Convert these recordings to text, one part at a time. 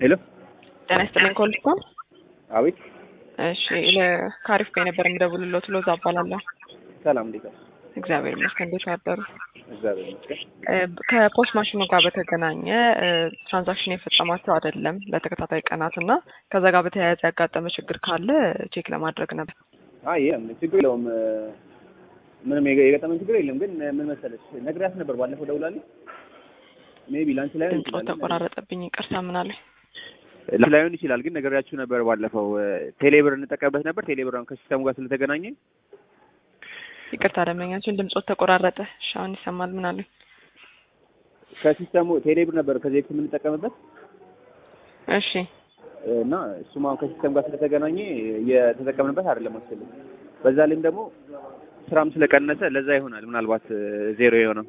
ሄሎ ጤና ይስጥልኝ ኮልስኮን አቤት እሺ ለካሪፍ ጋር ነበር የምደውልሎት ሎዛ እባላለሁ ሰላም እንዴት ነው እግዚአብሔር ይመስገን እንዴት አደሩ እግዚአብሔር ይመስገን እ ከፖስት ማሽኑ ጋር በተገናኘ እ ትራንዛክሽን የፈጸማቸው አይደለም ለተከታታይ ቀናት እና ከዛ ጋር በተያያዘ ያጋጠመ ችግር ካለ ቼክ ለማድረግ ነበር አይ የለም ችግር የለውም እ ምንም የገ- የገጠመን ችግር የለም ግን እ ምን መሰለሽ ነግሬያት ነበር ባለፈው ደውላለች ሜቢ ላንቺ ላይሆን ድምፆ ይችላል ተቆራረጠብኝ ይቅርታ ምናለኝ ላንቺ ላይሆን ይችላል ግን ነግሬያችሁ ነበር ባለፈው እ ቴሌብር እንጠቀምበት ነበር ቴሌብር አሁን ከሲስተሙ ጋር ስለተገናኘ ይቅርታ ደንበኛችን ድምፆት ተቆራረጠ እሺ አሁን ይሰማል ምናለኝ ከሲስተሙ ቴሌብር ነበር ከዚህ በፊት የምንጠቀምበት እሺ እና እሱም አሁን ከሲስተም ጋር ስለተገናኘ የተጠቀምንበት አይደለም መሰለኝ። በዛ ላይም ደግሞ ስራም ስለቀነሰ ለዛ ይሆናል ምናልባት እ ዜሮ የሆነው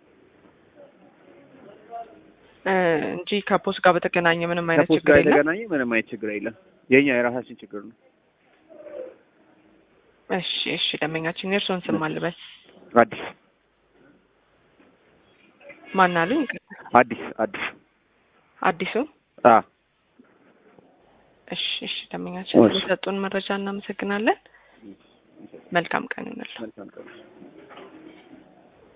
እ እንጂ ከፖስት ጋር በተገናኘ ምንም አይነት ከፖስት ችግር ጋር የለም የተገናኘ ምንም አይነት ችግር የለም። የኛ የራሳችን ችግር ነው። እሺ እሺ ደንበኛችን የእርስዎን ስም አልበስ አዲስ ማን አሉኝ ይቅርታ አዲስ አዲስ አዲሱ አ እሺ እሺ ደንበኛችን እሺ። ስለሰጡን መረጃ እናመሰግናለን መልካም ቀን ይሁንልዎ መልካም ቀን